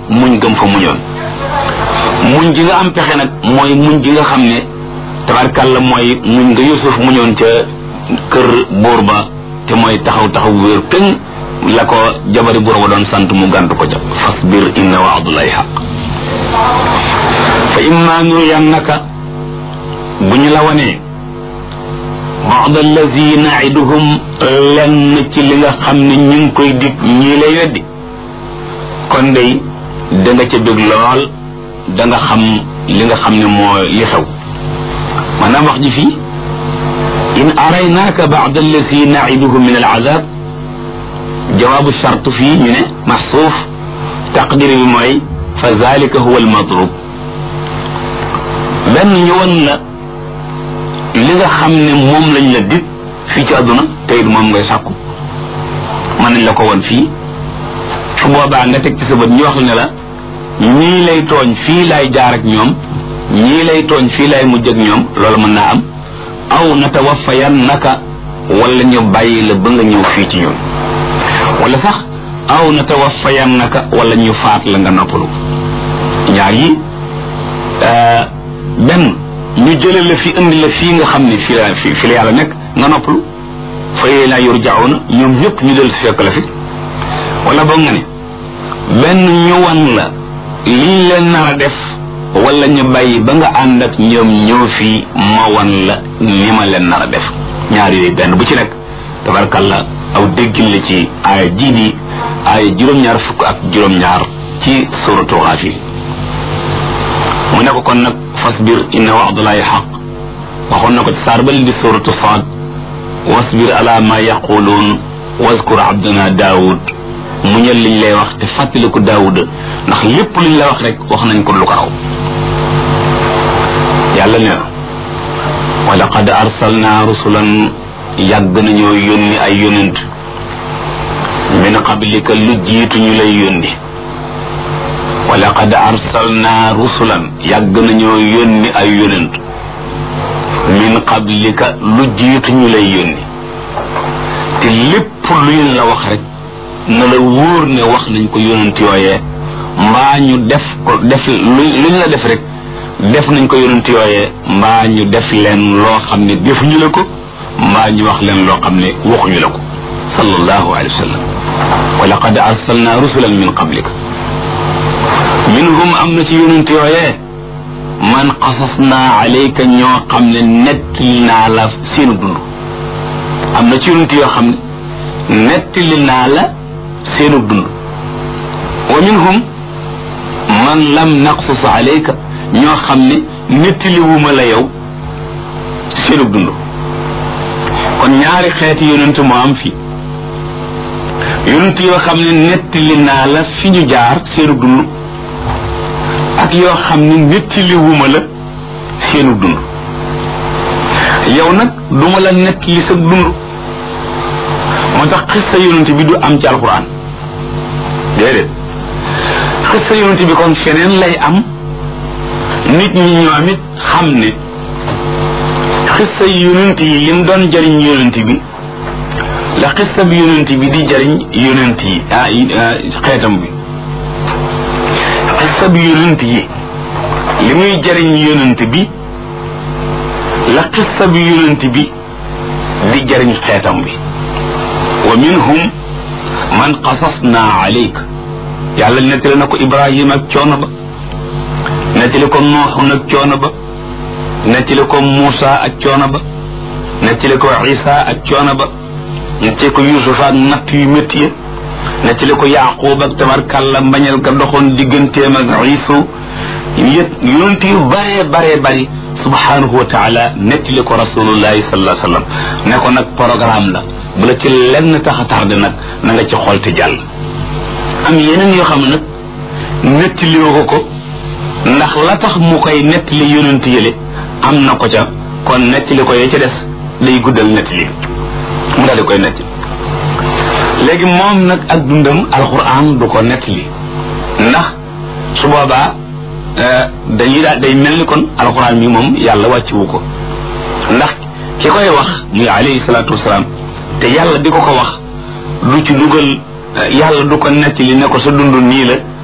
muñ gëm fa muñoon muñ gi nga am pexe nag mooy muñ gi nga xam ne tabarkàlla mooy muñ nga yusuf muñoon ca kër buur ba te mooy taxaw taxaw wéer këŋ la ko jabari buur ba doon sant mu gàntu ko ca fasbir inna waadullahi xaq fa imma nuriyannaka bu ñu la wanee baad allazi naiduhum lenn ci li nga xam ne ñu ngi koy dig ñii lay weddi kon day da nga ca bég lool da nga xam li nga xam ne moo li xew maanaam wax ji fii in araynaaka baad allazi naiduhum min alazab jawaabu charte fii ñu ne maxsuuf taqdir bi mooy fa zalika huwa almatlub benn ñu won la li nga xam ne moom lañ la dig fii ci àdduna te it moom ngay sàkku mën nañ la ko woon fii su boobaa nga teg ci sa bët ñu wax la ne la ñii lay tooñ fii lay jaar ak ñoom ñii lay tooñ fii lay mujj ak ñoom loolu mën naa am aw natawaffayan naka wala ñu bàyyi la ba nga ñëw fii ci ñun wala sax aw natawaffayan naka wala ñu faat la nga noppalu ñaar yi benn ñu jële la fi indi la fii nga xam ne fii la fi la yàlla nekk nga noppalu fa yee laa yurjauna ñoom ñëpp ñu del si fekk la fi wala boog nga ne benn ñu wan la liñ leen nar a def wala ñu bàyyi ba nga ànd ak ñoom ñëw fii ma wan la ni ma leen nar a def ñaar yooyu benn bu ci nekk tabarkalla aw déggin la ci aaya jii di aaya juróom-ñaar fukk ak juróom-ñaar ci suratu Gaafir mu ne ko kon nag fasbir inna wa'dallahi xaq waxoon na ko ci saar bal di suratu Saad wasbir ala ma yaquluun waskur abdana daawud muñal liñ lay wax te fàttaliku daawuda ndax lépp luñ la wax rek wax nañ ko lu ko raw yàlla nee na wa laqad arsalna rusulan yàgg nañoo yónni ay yónent min qablika lu jiitu ñu lay yónni wa laqad arsalna rusulan yàgg nañoo yónni ay yónent min qablika lu jiitu ñu lay yónni te lépp luñ la wax rek na la wóor ne wax nañ ko yónent yooyee mbaa ñu def ko def luñ la def rek def nañ ko yónent yooyee mbaa ñu def leen loo xam ne defuñu la ko mbaa ñu wax leen loo xam ne waxuñu la ko sallallahu alayhi wa sallam wa laqad arsalna rusulan min qablika minhum am na ci yónent yooyee man qasasna alayka ñoo xam ne nettali naa la seenu dund am na ci yonent yoo xam ne nettali naa la seenu dund wa minhum man lam naqsus alayka ñoo xam ne nettali wuma la yow seenu dund kon ñaari xeeti yonent moo am fii yonent yoo xam ne nettali naa la fi ñu jaar seenu dund ak yoo xam ne nettali wuma la seenu dund yow nag duma la nettali sa dund moo tax xista yonent bi du am ci alquran déedéet xista yonent bi kon feneen lay am nit ñi ñoom it xam ne xista yonent yi lim doon jariñ yonent bi la xista bi yonent bi di jariñ yonent yi ah xeetam bi xista bi yonent yi li muy jariñ yonent bi la xista bi yonent bi di jariñ xeetam bi wa minhum man qasasna alayk yàlla nettali na ko ibrahima ak coono ba nettali ko nooxu nag coono ba nettali ko muusa ak coono ba nettali ko isa ak coono ba nettali ko yusufa ak natt yu métti ya nettali ko yaqub ak tabarkàlla mbañal ga doxoon digganteem ak isu yét yonent yu bare bare bari subhanahu wa taala nettali ko rasulullahi sallallahu alayhi wa sallam ne ko nag programme la bu la ci lenn tax a tardé nag na nga ci xool te jàll am yeneen yoo xam ne nag nettali ko ko ndax la tax mu koy nettali yonent yële am na ko ca kon nettali ko yee ca des day guddal nettali mu daal di koy nettali léegi moom nag ak dundam alquran du ko nettali ndax su boobaa dañuy daal day mel ni kon alquran mi moom yàlla wàcciwu ko ndax ki koy wax muy alayhi salaatu wasalaam te yàlla di ko ko wax du ci dugal yàlla du ko nettali ne ko sa dund nii la